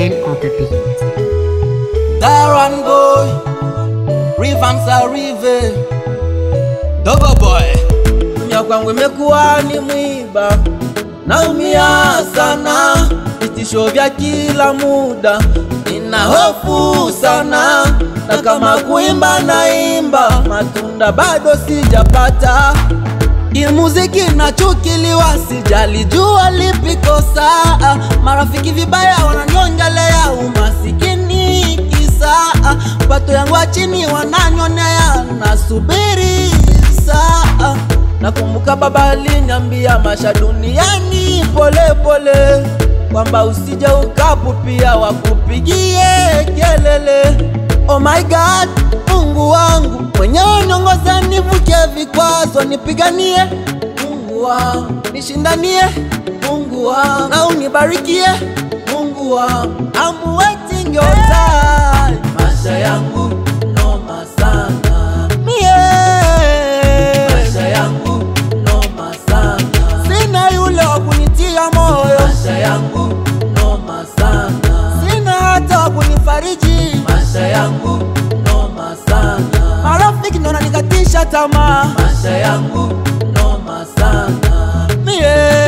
Ken on the beat. Darren boy, Rivams Arrive, Dogo boy, dunia kwangu imekuwa ni mwiba, naumia sana, vitisho vya kila muda, nina hofu sana, na kama kuimba naimba, matunda bado sijapata Ilmuziki nachukiliwa, sijalijua lipi kosa. Marafiki vibaya wananiongelea umasikini kisa, pato yangu ya chini wananyonea, nasubiri saa. Nakumbuka baba aliniambia maisha duniani pole pole, kwamba usije ukapupia wakupigie kelele. Oh my God, Mungu wangu mwenyewe niongoza, nivuke vikwazo, nipiganie Mungu wangu, nishindanie Mungu wangu, na unibarikie Mungu wangu. I'm waiting your time, maisha yangu noma sana mie, maisha yangu noma sana, sina yule wa kunitia moyo, maisha yangu noma sana, sina hata wa kunifariji, maisha yangu noma sana, marafiki ndo wananikatisha tamaa, maisha yangu noma sana mie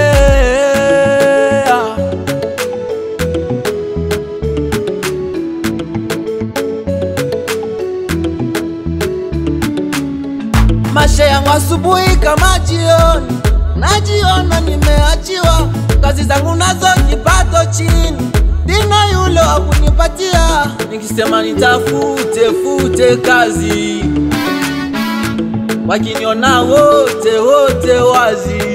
Maisha yangu asubuhi kama jioni, najiona nimeachiwa, kazi zangu nazo kipato chini, dina yule wa kunipatia, nikisema nitafute fute kazi, wakiniona wote wote wazi,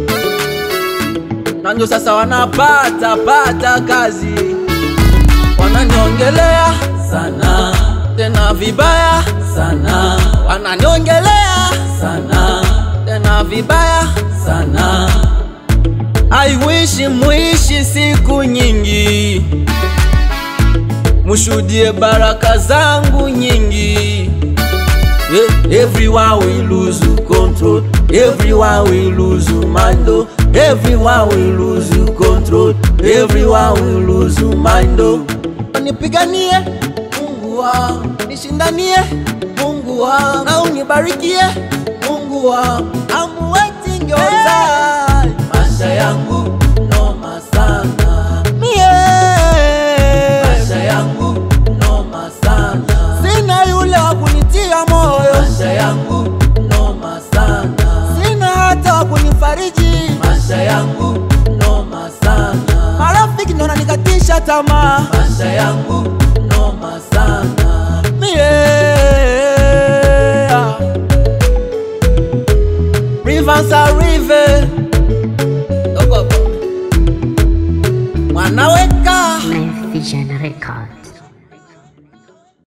na ndio sasa wanapata pata kazi, wananiongelea sana tena vibaya sana, wananiongelea sana tena vibaya sana. I wish muishi siku nyingi, mushuhudie baraka zangu nyingi. Eh, Everyone will lose control, everyone will lose mind, oh. everyone will lose control, everyone will lose mind. oh. Nipiganie Mungu wangu, nishindanie Mungu wangu, na unibarikie Mungu wangu. I'm waiting your time, maisha yangu noma sana mie, maisha yangu noma sana, sina yule wa kunitia moyo, maisha yangu noma sana, sina hata wa kunifariji, maisha yangu noma sana, marafiki ndo wananikatisha tamaa, maisha yangu noma sana mie Rivers Arrive Dogo boy. Wanaweka Live Vision Record.